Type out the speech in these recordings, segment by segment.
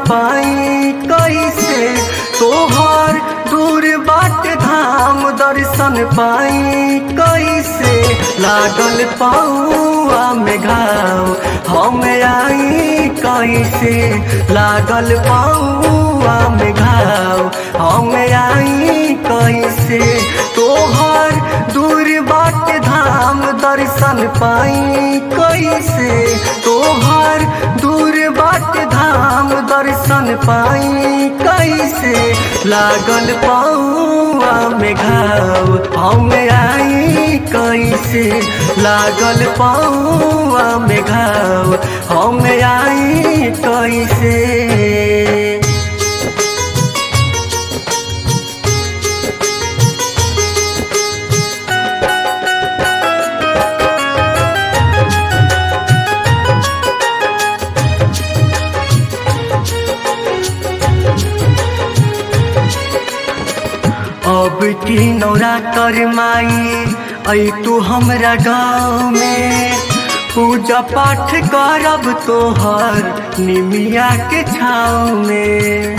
पाई कैसे तोहर दूर बाट धाम दर्शन पाई कैसे लागल पाऊआ में घाव हम आई कैसे लागल पाऊआ में घाव हम आई कैसे तोहर दूर बाट धाम दर्शन पाई कैसे तोहर दूर बाट धाम दर्शन पाई कैसे लागल पाऊआ में घाव हम आई कैसे लागल पाऊआ में घाव हम आई कैसे अब की नौरा कर माई ऐ तू हमरा गाँव में पूजा पाठ करब तोहर निमिया के छाँव में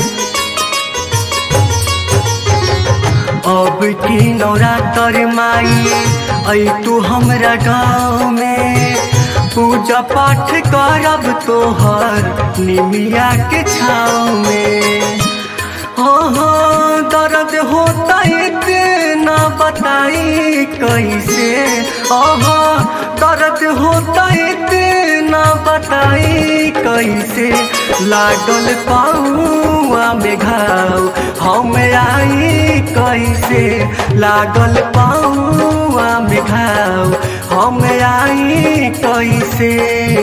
अब की नौरा कर माई ऐ तू हमरा गाँव में पूजा पाठ करब तोहर निमिया के छाँव में हो हो दर्द होता इतना बताई कैसे ओहो दर्द होता इतना बताई कैसे लागल पाऊआ में घाव हम आई कैसे लागल पाऊआ में घाव हम आई कैसे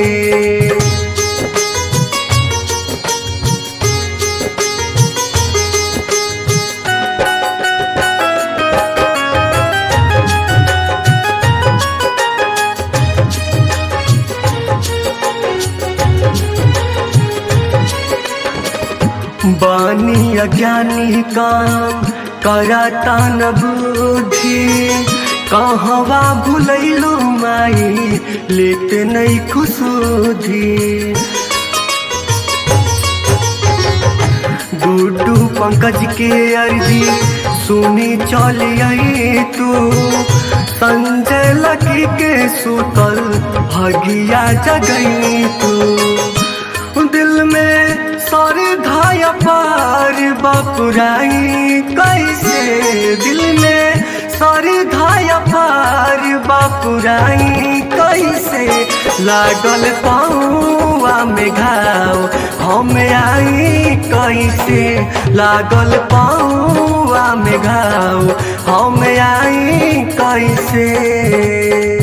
बानी अज्ञानी काम करता न बुद्धि कहवा भुलैलो माई लेते नहीं खुशुधी डूडू पंकज के अर्जी सुनी चल आई तू संजय लकी के सुतल भगिया जगई तू दिल में सर धाया पार बापुराई कैसे दिल में सर धाया पार बापुराई कैसे लागल पाऊआ में घाव हम आई कैसे लागल पाऊआ में घाव हम आई कैसे